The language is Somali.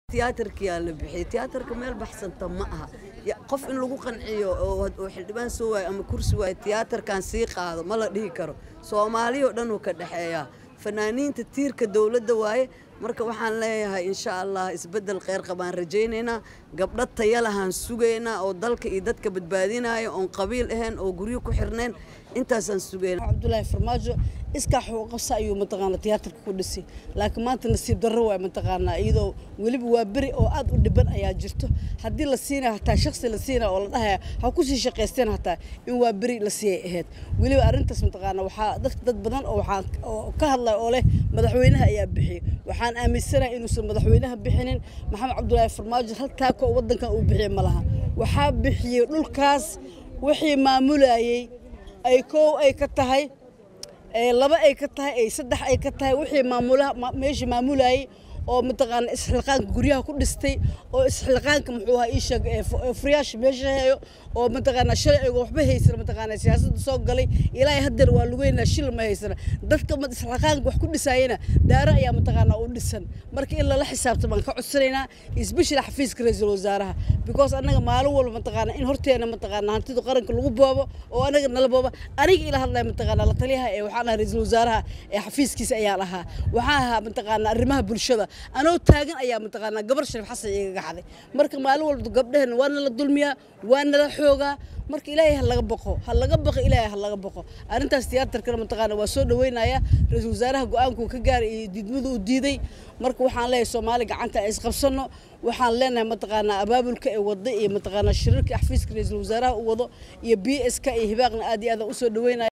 tiyaatarkiyaa la bixiyey tiyaatarka meel baxsanta ma aha qof in lagu qanciyo oo xildhibaan soo waayo ama kursi waayo tiyaatarkan sii qaado ma la dhihi karo soomaaliyao dhan uu ka dhexeeyaa fanaaniinta tiirka dowladda waaye marka waxaan leeyahay insha allah isbeddel kheyr qabaan rajaynaynaa gabdho tayalahaan sugaynaa oo dalka iyo dadka badbaadinaya oon qabiil ahayn oo guryo ku xirnayn intaasaan sugaynaa cabdulaahi farmaajo iskaa xuquuqabsa ayuu mataqaana tiyaatarka ku dhisay laakiin maanta nasiib darro waay mataqaanaa iyadoo weliba waa beri oo aad u dhiban ayaa jirto haddii la siinaya hataa shaksi la siinaya oo la dhahaya ha ku sii shaqaysteen hataa in waa beri la siiyay ahayd weliba arrintaas mataqaana waxaa dadka dad badan oo waxaa oo ka hadlaya oo leh madaxweynaha ayaa bixiyey waxaan aaminsanahay inuusan madaxweynaha bixinin maxamed cabdulaahi farmaajo haltaa ko waddankan uu bixiyey ma laha waxaa bixiyey dhulkaas wixii maamulayey ay koow ay ka tahay laba ay ka tahay ay saddex ay ka tahay wixii maamulaha meesha maamulayay oo mataqaana isxilqaanka guryaha ku dhistay oo isxilqaanka muxuu ahaa ii sheeg furiyaasha meesha hayo oo mataqaana shalay ayagoo waxba haysana mataqaana siyaasadda soo galay ilaahay haddeer waa lugeynaa shil ma haysana dadka isxilqaanka wax ku dhisaayana daara ayaa mataqaana u dhisan marka in lala xisaabta baan ka codsanaynaa isbeshila xafiiska ra-iisul wasaaraha because annaga maalin walba mataqaana in horteena mataqaana hantida qaranka lagu boobo oo anaga nala booba aniga ila hadlaya mataqaana la taliyaha ee waxaan ahaa ra-iisul wasaaraha ee xafiiskiisa ayaan ahaa waxaan ahaa mataqaana arrimaha bulshada anoo taagan ayaa mataqaanaa gabar shariif xasan igaga xaday marka maalin walba gabdhaheen waa nala dulmiyaa waa nala xoogaa marka ilaahay ha laga baqo ha laga baqo ilaahay ha laga baqo arrintaas tiyaatarkana mataqaana waa soo dhaweynaya ra-iisul wasaaraha go-aankuu ka gaaray iyo diidmadu u diiday marka waxaan leeyahay soomaali gacanta ay isqabsano waxaan leenahay mataqaanaa abaabulka ee wada iyo mataqaanaa shirarka xafiiska ra-iisul wasaaraha u wado iyo b s k iyo hibaaqna aad iyo aad usoo dhaweynaya